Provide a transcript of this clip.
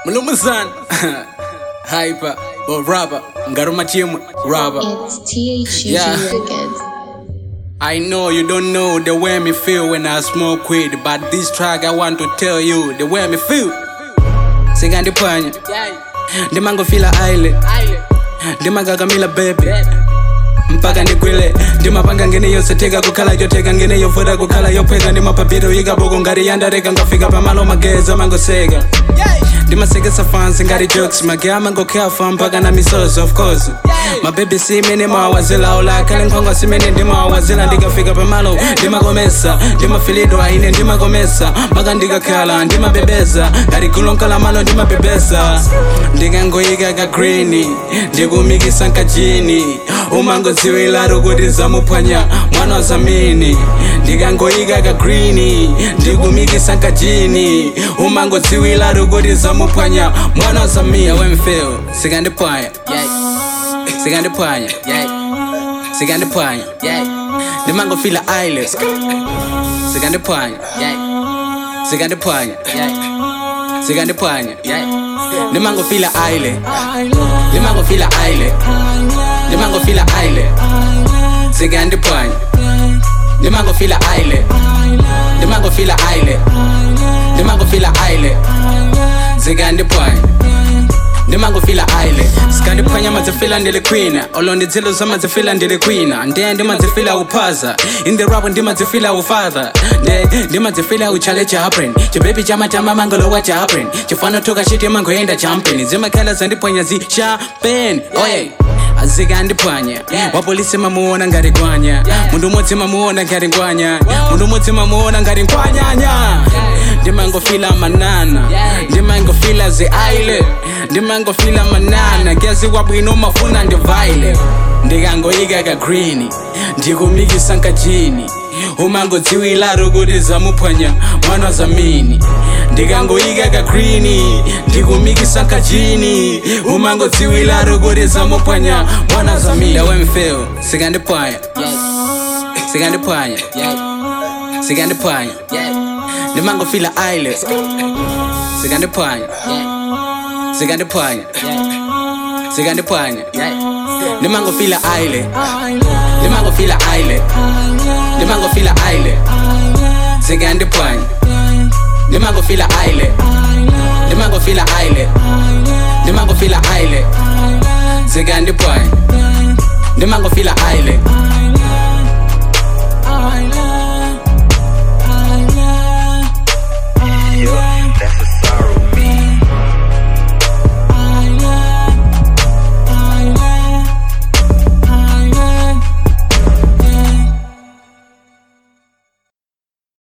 Mulumuzan Hyper or rapper Ngaruma timu rapper It's THUG Yeah. Records. I know you don't know the way me feel when I smoke weed But this track I want to tell you the way me feel Sigandi panya Ndimango fila aile Ndimagagamila baby mpaka ndigwile ndimapanga ngene yose teka kukhala choteka ngene yovuta kukhala yophweka ndimapapiro ikaboko ngati yandareka ngafika pamalo mageza mangoseka ndimasekesa fansi ngati jokes mage amangokhafa mpaka na misozo of course mabebi simene mawazila olakhale nkhwangwa simene ndimawazila ndikafika pamalo ndimakomesa ndimafilidwa ine ndimakomesa mpaka ndikakhala ndimabebeza ngati gulo nkalamalo ndimabebeza ndikangoyika ka green ndikumikisa nkajini umangodziwilaro kuti zamuphwanya mwana wa zamini ndikangoyika ka green ndikumikisa nkajini umangodziwilaro kuti zamuphwanya mwana wa zamini awemfeo sikandiphwanya sikandiphwanya sikandiphwanya ndimangofila aile sikandiphwanya sikandiphwanya sikandiphwanya ndimangofila aile ndimangofila aile ndimangofila aile sikandiphwanya ndimangofila aile ndimangofila aile ndimangofila aile sikandiphwanya ndimangofila aile sikandiphwanya madzifila ndilikwina olo ndidzilo zamadzifila ndilikwina ndiye ndimadzifila uphaza in the rap ndimadzifila ufather nde ndimadzifila uchale chapren chibebi chamatama mangolowa chapren chifana toka chiti mangoenda champeni zimakhala zandiphwanya zi chapen oye azikandiphwanya wapolisi mamuona ngati gwanya mundu umodzi mamuona ngati ngwanya mundu umodzi mamuona ngati ngwanyanya ndimangofila manana ndimangofila zi aile ndimangofila manana kyaziwa bwino mafuna ndivaile ndikangoyika ka green ndikumikisa nkajini umangodziwilaro kuti zamuphwanya mwana wa zamini ndikangoyika ka green ndikumikisa nkajini umangodziwilaro kuti zamuphwanya mwana wa zamini awemfeo sikandiphwanya sikandiphwanya sikandiphwanya ndimangofila aile sikandiphwanya sikandiphwanya sikandiphwanya ndimangofila aile ndimangofila aile ndimangofila aile sikandiphwanya ndimangofila aile ndimangofila aile ndimangofila aile sikandiphwanya